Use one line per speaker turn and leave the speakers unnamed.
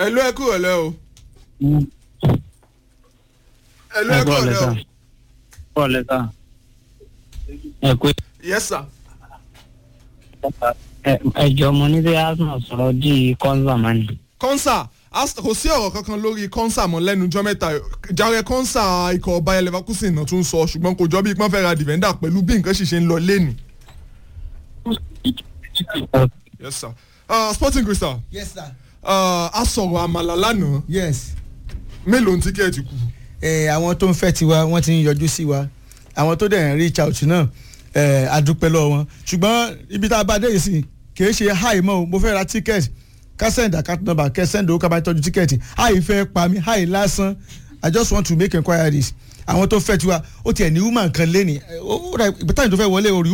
ẹ ló ẹ kúrò lẹ o ẹ ló ẹ
ẹ
kúrò
bọ́ọ̀lù
lẹ o
sá bọ́ọ̀lù sá ẹ pé
yes sir.
ẹ jọ mo ní bí arsenal sọ̀rọ̀ di kọ́ńsà máa ní.
kọ́nsà Ast- kò sí ọ̀rọ̀ kankan lórí kọ́nsà mọ́ lẹ́nu ọjọ́ mẹ́ta jàre kọ́nsà ikọ̀ ọba leverkusen náà tún sọ ṣùgbọ́n kò jọ bí pọ́n fẹ́ ra defender pẹ̀lú bí nǹkan ṣì ṣe ń lọ lẹ́nu. yes sir uh, sporting crystal
yes sir
uh, a sọ̀rọ̀ àmàlà lánàá
yes
mélòó ní tíkẹ́ẹ̀tì kù.
ẹ àwọn tó ń fẹ́ tiwa wọ́n ti ń yọjú sí wa àwọn tó dẹ̀ ń reach out náà ẹ adúpẹ́ lọ́wọ́ wọn ṣùgbọ́n ibi tá a bá dé yìí sí kì í ṣe high mọ́ o mo fẹ́ ra ticket ká send account number kẹ́ send owó ká bá tọ́jú ticket high fẹ́ pa mí high lásán i just want to make enquiries àwọn tó fẹ́ tiwa ó tiẹ̀ ní woman kan lé ní ó rà ìbítàyìn tó fẹ́ wọlé orí